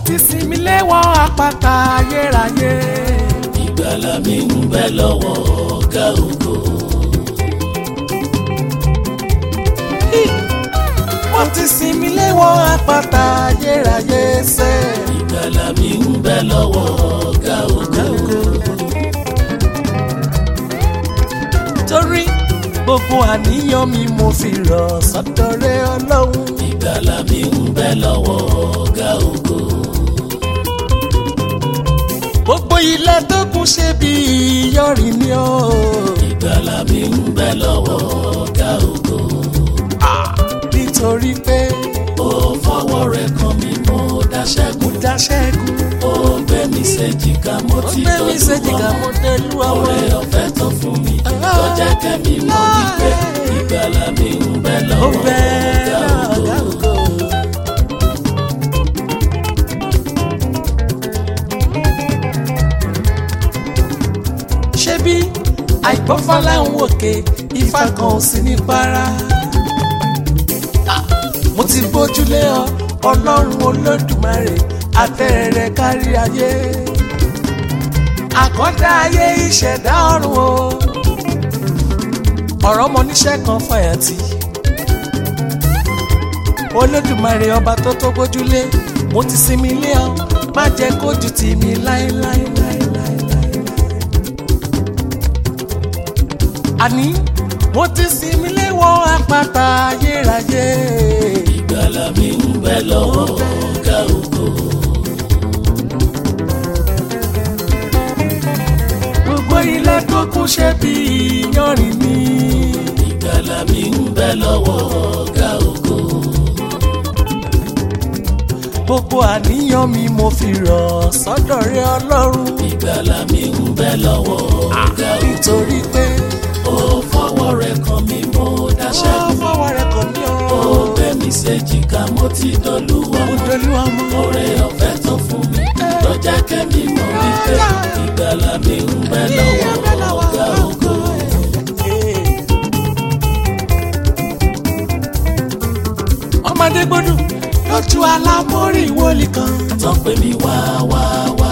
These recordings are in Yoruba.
ti sinmi léwọ́ àpáta ayérayé. ìgbàlà mi ń bẹ lọ́wọ́ ọ̀gá ògo. mo ti sinmi léwọ́ àpáta ayérayé sẹ́. ìgbàlà mi ń bẹ lọ́wọ́ ọ̀gá ògo. torí gbogbo àníyàn mi mo fi rọ̀ sọ́dọ̀ rẹ ọlọ́run. ìgbàlà mi ń bẹ lọ́wọ́ ọ̀gá ògo. gbogbo ilẹ̀ tó kún ṣe bí iyọ̀rì ni ó. ìgbàlà mi ń bẹ lọ́wọ́ ọ̀gá ògo. nítorí pé ó fọwọ́ rẹ̀ kàn mí mo dá mo ṣẹ́gun. dá ṣẹ́gun. ó gbé mi séjìká mo ó ti gbé mi séjìká dọ́dún mo ọmọ. dẹ̀lú ọmọ. Oore ọ̀fẹ́ tó fún mi tó jẹ́ kẹ́mi mọ̀ wípé ìgbàlà mi ń bẹ ó lọ́wọ́ bẹ́ẹ̀ ọ̀gá ògo. lọ́gà ògo. ṣebí àìgbọ́fọ́lá ń wòkè ifá kan ò sí ní para. mo ti gbójúlé ọ ọlọ́run olódùmarè àtẹ̀rẹ̀ kárí ayé. àkọ́dá ayé ìṣẹ̀dá ọ̀run o. ọ̀rọ̀ ọmọ oníṣẹ́ kan fàyàtì. olódùmarè ọba tó tó gbójúlé mo ti sinmi lé ọ má jẹ́ kójú tì mí láéláéláéláé. àní mo ti sinmi léwọ́ àpáta ayérayé. ìgbàlà mi ń bẹ lọ́wọ́ ọ̀gá ògo. gbogbo ilẹ̀ tó kún ṣe bí iyanrìn mi. ìgbàlà mi ń bẹ lọ́wọ́ ọ̀gá ògo. gbogbo àníyàn mi mo fi rọ̀ sọ́dọ̀ rẹ ọlọ́run. ìgbàlà mi ń bẹ lọ́wọ́ ọ̀gá ògo. nítorí pé ó fọwọ́ rẹ̀ kàn mí mo dá ó ṣẹ́gun. fọwọ́ rẹ kàn mí ó o. gbé mi séjìká mo ti dọ́lú mo ọmọ. dolú ọmọ. Oore ọ̀fẹ́ tó fún mi tó jẹ́ kẹ́mi mọ̀ wípé ìgbàlà mi ń bẹ lọ́wọ́ ọ̀gá ògo. ọmọdé gbọdọ̀ lójú alámórí ìwọlì kan. Tán pè mí wá wá wá.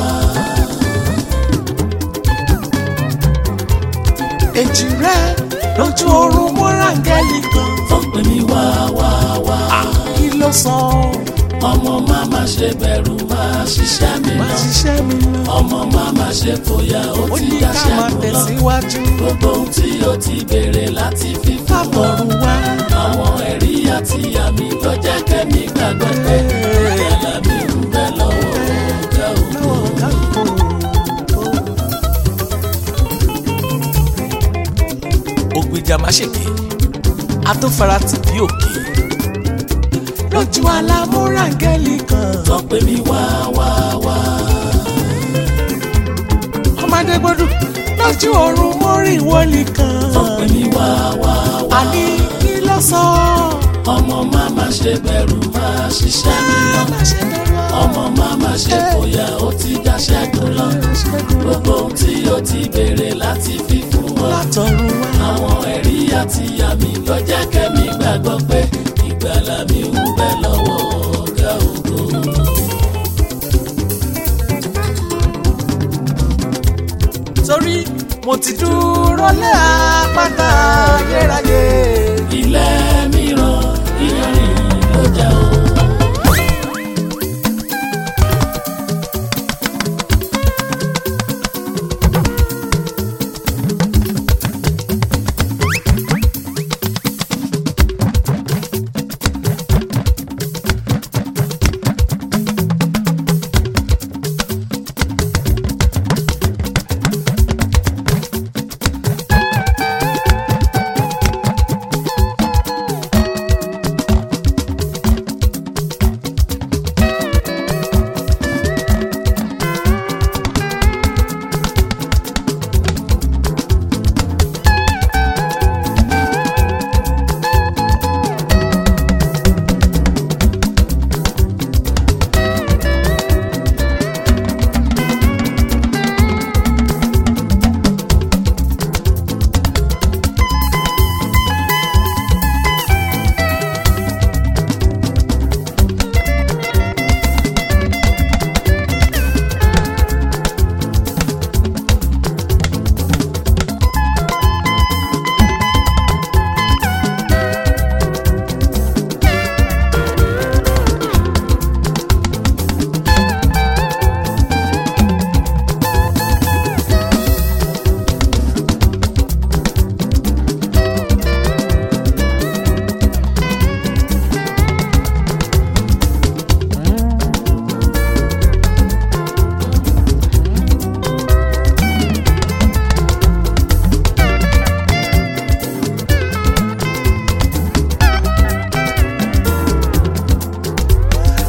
èjì rẹ lójú oorun mọ́rángẹ́lì kan. Tán pè mí wá wá wá. kí ló sọ Ọmọ má má ṣe bẹ̀rù máa ṣiṣẹ́ mi má lọ. ṣiṣẹ́ mi lọ. Ọmọ má má ṣe fòyà ó ó ti ní já ká máa ṣẹ́gun lọ. tẹ̀síwájú. Gbogbo ohun tí o ti béèrè láti fi fún wọn. fábọ̀rù wá. Àwọn ẹ̀rí àti àmì ló jẹ́ kẹ́mi gbàgbọ́ pé ìgbàlà mi ń bẹ lọ́wọ́ ọ̀gá ògo. ògbìjà má ṣèké atófaratì bí òkè lójú alámúrángẹ́lì kan Tán pè mí wá wá wá. ọmọdé gbọdọ̀ lójú oorun mórí ìwọlì kan Tán pè mí wá wá wá. àní kí ló sọ ọmọ má má ṣe bẹ̀rù máa ṣiṣẹ́ mi lọ. má ṣe bẹ̀rù ọmọ má má ṣe fòyà ó ti já ṣẹ́gun lọ. gbogbo ohun tí o ti béèrè láti fi fún wọn. látọ̀run wá. àwọn ẹ̀rí àti àmì ló jẹ́ kẹ́mi gbàgbọ́ pé ìgbàlà mi ń bẹ lọ́wọ́ ọ̀gá ògo. torí mo ti dúró lé àpáta ayérayé. ilẹ̀ mìíràn ìrìn ló jẹ́ o.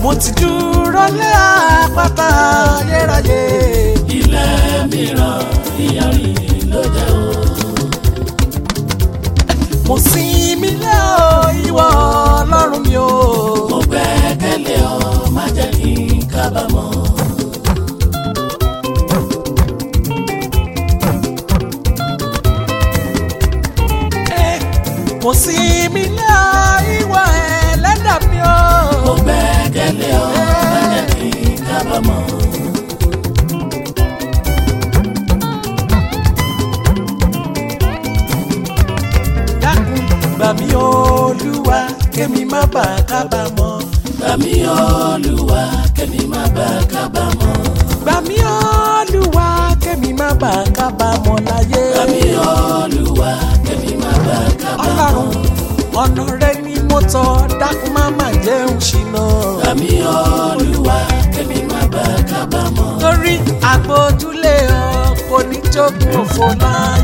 mo ti dúró lé àpáta ayérayé. ilẹ̀ mìíràn ìyàrí ló jẹ́ o. mo sinmi lé ọ ìwọ ọlọ́run mi o. mo gbẹ́kẹ̀lé ọ má jẹ́ kí n kábàámọ̀. Eh, mo sinmi lé ọ ìwọ ẹlẹ́dà mi o. mo gbẹ́kẹ̀lé ọ má jẹ́ kí n kábàámọ̀. dákun gbà mí olúwa kémi má bàa kábàámọ̀. gbà mí olúwa kẹ́mi má bàa kábàámọ̀. gbà mí olúwa kémi má bàa kábàámọ̀ láyé. gbà mí olúwa kẹ́mi má bàa kábàámọ̀. ọlọ́run ọ̀nà rẹ ni mo tọ̀ dákun má má jẹun ṣìnà. gbà mí olúwa kẹ́mi má bàa kábàámọ̀. torí àgbójúlé ọ kò ní jogún òfò láyé.